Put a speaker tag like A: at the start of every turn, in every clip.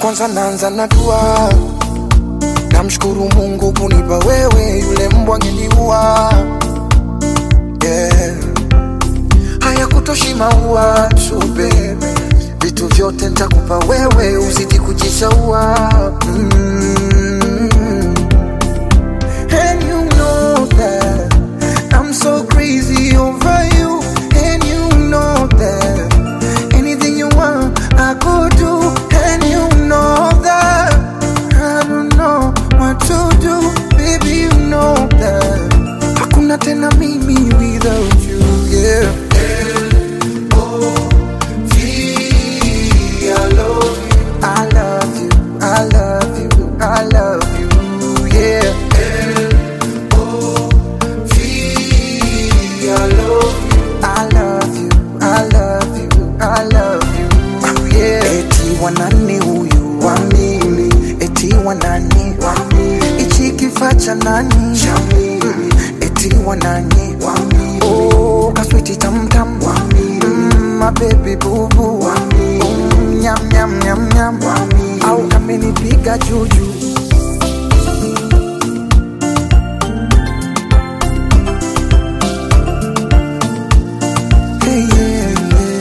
A: kwanza naanza na dua, namshukuru Mungu kunipa wewe, yule mbwa angeniua. Yeah. Haya kutoshi maua tu baby, vitu vyote nitakupa wewe, uzidi kujishaua mm. And you know that I'm so crazy over you. And you know that anything you want, I could do. And you know that I don't know what to do. Baby, you know that hakuna tena mimi without you. Yeah. I love you. I love you. I love you. I love you. Yeah. I love you. I love you. I love you. I love you. Yeah. Eti wanani huyu wa mimi, eti wanani wa mimi, ichi kifaa cha nani cha mimi, eti wanani wa mimi, oh kaswiti tamtam wa mimi, mm, my baby boo boo wa mimi, mm, nyam nyam nyam nyam wa mimi, au kamenipiga juju Hey, yeah, yeah.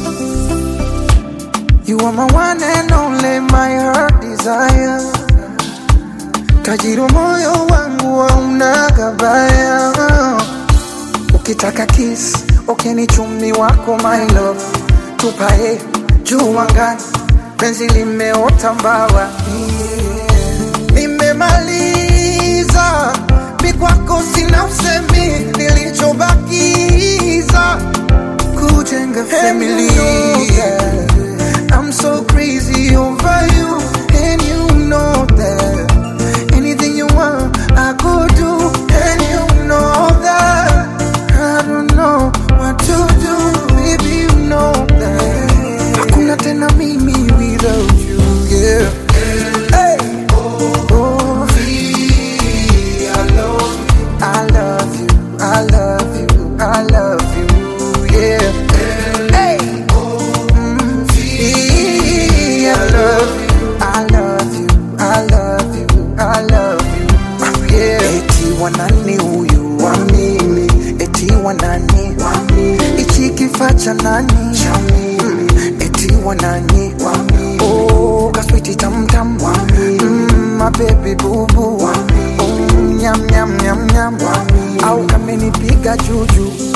A: You are my one and only, my heart desire. Tajiri wa moyo wangu hauna gabaya. Ukitaka kiss, okeni chumi wako my love. Tupae juu angani, penzi limeota mbawa. Yeah. Nimemaliza, mi kwako sina usemi, nilichobakiza kujenga family. I'm so crazy over you, and you know that. Anything you want, I could do, and you know that. I don't know what to do, baby, you know that. Hakuna tena mimi without you, yeah. Hey. Oh, I love you, I love you, I love you, yeah. Hey. Mm, I love you, I love you, I love you, I love you, yeah. Eti wanani huyu wa mimi, eti wanani wa mimi, ichi kifaa cha nani cha mimi, eti wanani wa mimi, oh kaswiti tamtam wa mimi, mm, my baby boo boo wa mimi, oh nyam nyam nyam nyam wa mimi, au kamenipiga juju